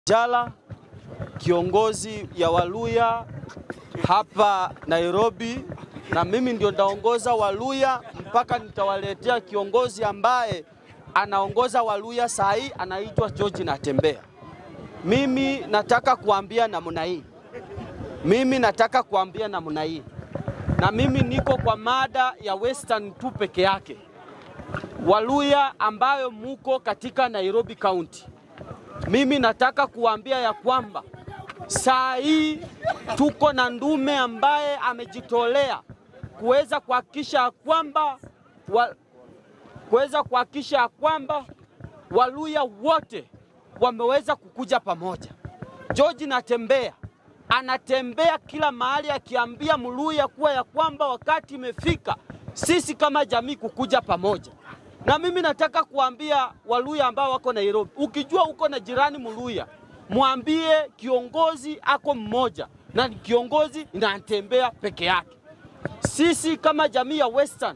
Jala, kiongozi ya Waluya hapa Nairobi, na mimi ndio nitaongoza Waluya mpaka nitawaletea kiongozi ambaye anaongoza Waluya saa hii anaitwa George Natembea. Mimi nataka kuambia namna hii, mimi nataka kuambia namna hii, na mimi niko kwa mada ya Western tu peke yake. Waluya ambayo muko katika Nairobi County, mimi nataka kuambia ya kwamba saa hii tuko na ndume ambaye amejitolea kuweza kuhakikisha kwamba wa, kuweza kuhakikisha kwamba Waluya wote wameweza kukuja pamoja. George Natembea anatembea kila mahali akiambia Mluya kuwa ya kwamba wakati imefika sisi kama jamii kukuja pamoja. Na mimi nataka kuambia Waluya ambao wako Nairobi, ukijua uko na jirani Mluya, mwambie kiongozi ako mmoja na ni kiongozi inatembea peke yake. Sisi kama jamii ya Western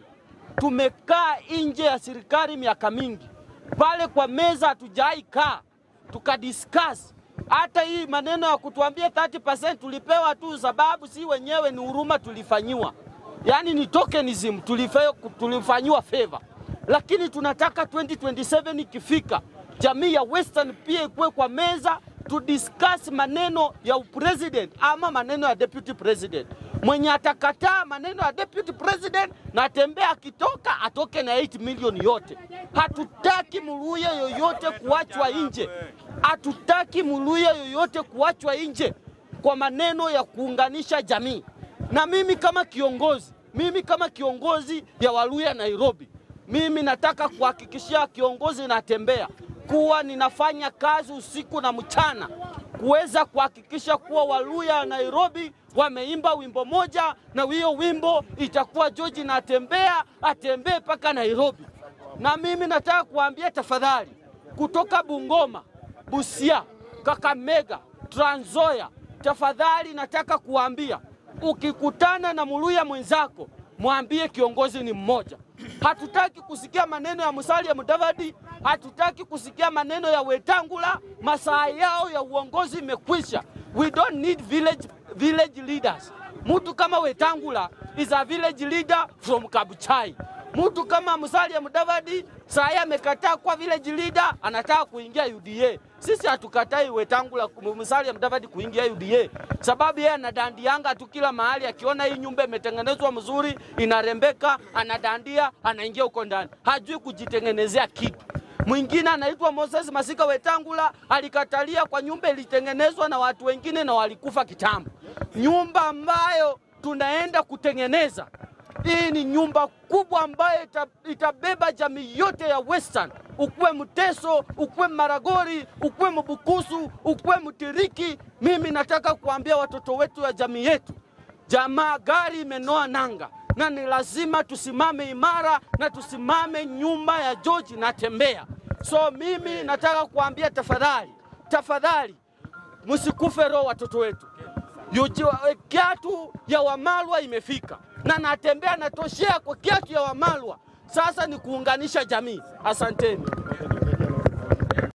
tumekaa nje ya serikali miaka mingi, pale kwa meza hatujai kaa tukadiscuss hata hii maneno ya kutuambia 30% tulipewa tu, sababu si wenyewe ni huruma tulifanyiwa, yaani ni tokenism tulifanyiwa favor, lakini tunataka 2027 ikifika, jamii ya Western pia ikuwe kwa meza to discuss maneno ya president ama maneno ya deputy president. Mwenye atakataa maneno ya deputy president na Tembea akitoka atoke na 8 milioni yote. Hatutaki Muluya yoyote kuachwa nje, hatutaki Muluya yoyote kuachwa nje kwa maneno ya kuunganisha jamii. Na mimi kama kiongozi, mimi kama kiongozi ya Waluya Nairobi, mimi nataka kuhakikishia kiongozi Natembea kuwa ninafanya kazi usiku na mchana kuweza kuhakikisha kuwa Waluya Nairobi wameimba wimbo moja, na hiyo wimbo itakuwa George Natembea atembee mpaka Nairobi. Na mimi nataka kuambia tafadhali, kutoka Bungoma, Busia, Kakamega, Trans Nzoia, tafadhali nataka kuambia ukikutana na Muluya mwenzako mwambie kiongozi ni mmoja. Hatutaki kusikia maneno ya Musalia Mudavadi, hatutaki kusikia maneno ya Wetangula. Masaa yao ya uongozi imekwisha. We don't need village, village leaders. Mtu kama Wetangula is a village leader from Kabuchai. Mtu kama Musalia Mudavadi saa hii amekataa kuwa village leader, anataka kuingia UDA. Sisi hatukatai Wetangula Musalia Mudavadi kuingia UDA, sababu yeye anadandianga tu kila mahali, akiona hii nyumba imetengenezwa mzuri, inarembeka, anadandia, anaingia huko ndani, hajui kujitengenezea kitu. Mwingine anaitwa Moses Masika Wetangula alikatalia kwa nyumba ilitengenezwa na watu wengine na walikufa kitambo. Nyumba ambayo tunaenda kutengeneza hii ni nyumba kubwa ambayo ita, itabeba jamii yote ya Western, ukuwe Mteso, ukuwe Maragori, ukuwe Mbukusu, ukuwe Mtiriki. Mimi nataka kuambia watoto wetu ya jamii yetu, jamaa, gari imenoa nanga na ni lazima tusimame imara na tusimame nyuma ya George Natembea. So mimi nataka kuambia tafadhali, tafadhali msikufe roho watoto wetu. Kiatu ya Wamalwa imefika na Natembea natoshea kwa kiatu ya Wamalwa. Sasa ni kuunganisha jamii. Asanteni.